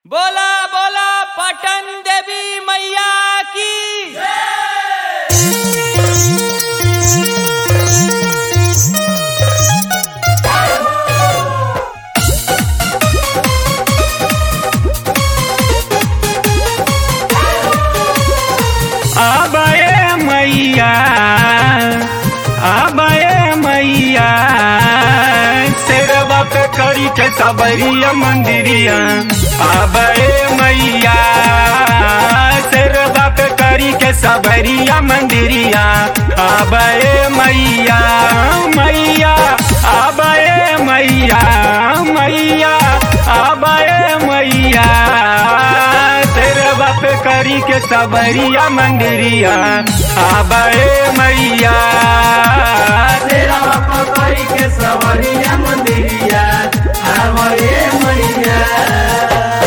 बोला बोला पटन देवी मैया की आबे मैया आबे मैया शेरवा पे करी के सबरिया मंदिरिया आबे मैया शेरवा पे करी के सबरिया मंदिरिया आबे मैया मैया आबे मैया मैया आबे मैया तेरे बाप करी के सबरिया मंदिरिया आबे मैया तेरा बापा करी के सवरिया मंदिरिया आवरे मैया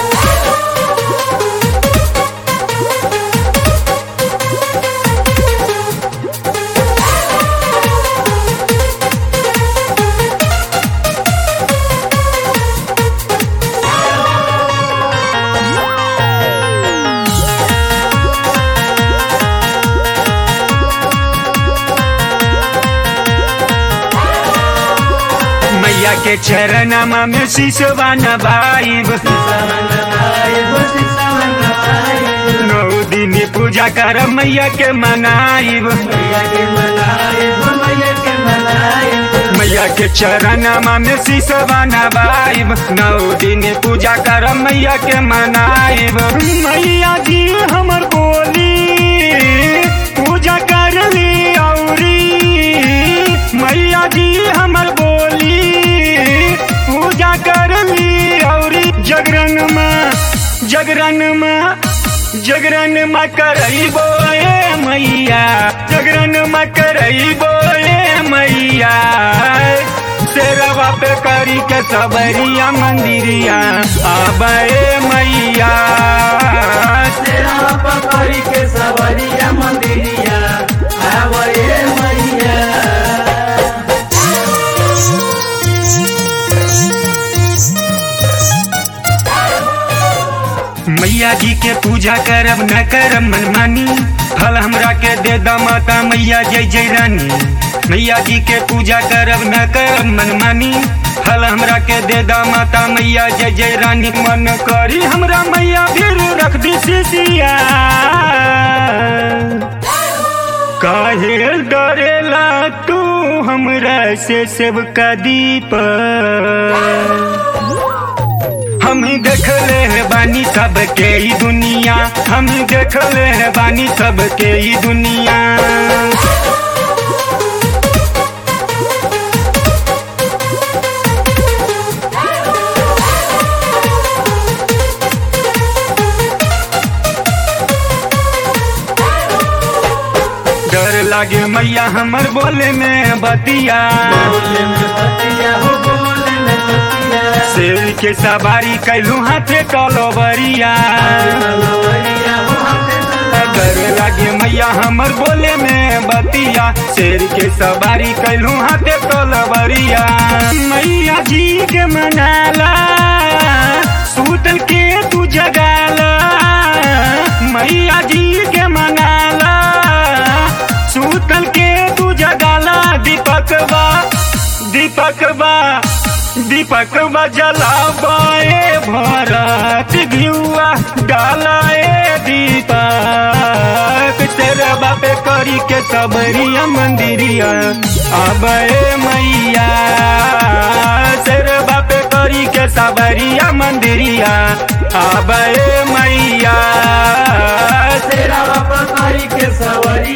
मैया के चरणमा में शीशवा नबाइब नौ दिन पूजा कर मैया के मनाइब मैया के चरणमा में शीशवा नबाइब नौ दिन पूजा कर मैया के मनाइब मैया जी हमर बोली पूजा कर ली औरी मैया जी हमर बोली पूजा कर ली औरी जगरन में जगरन में जगरन में करइबो ए मैया जगरन में करइबो ए मैया शेरवा पे करी के सबरिया मंदिरिया आबे मैया तेरा बापा करी के सवरिया मंदिरिया आवरे मैया मैया जी के पूजा करब न करब मनमानी फल हमरा के दे द माता मैया जय जय रानी मैया जी के पूजा करब न करब मनमानी फल हमरा के दे द माता मैया जय जय रानी मन करी हमरा मैया फिर रख दी सिसिया काहे डरेला तू हमरा से सेवका दीप हम देखले है बानी सबके ई दुनिया हम देखले है बानी सबके ई दुनिया डर लागे मैया हमर बोले में बतिया बोले में बतिया हो बोले में बतिया शेर के सवारी कैलू हाथे कलोबरिया सवरिया हो हाथे डर लागे मैया हमर बोले में बतिया शेर के सवारी कैलू हाथे कलबरिया मैया जी के मनाला सूतल के तू जगाला मैया जी के मनाला सूतल के तू जगाला दीपकवा दीपकवा दीपकवा जलाबाए भरत भियुआ डालाए दीपक तेरे बापे करी के सबरिया मंदिरिया आबे मैया तेरे बापे करी के सबरिया मंदिरिया आबे मैया तेरा बापा करी के सवरिया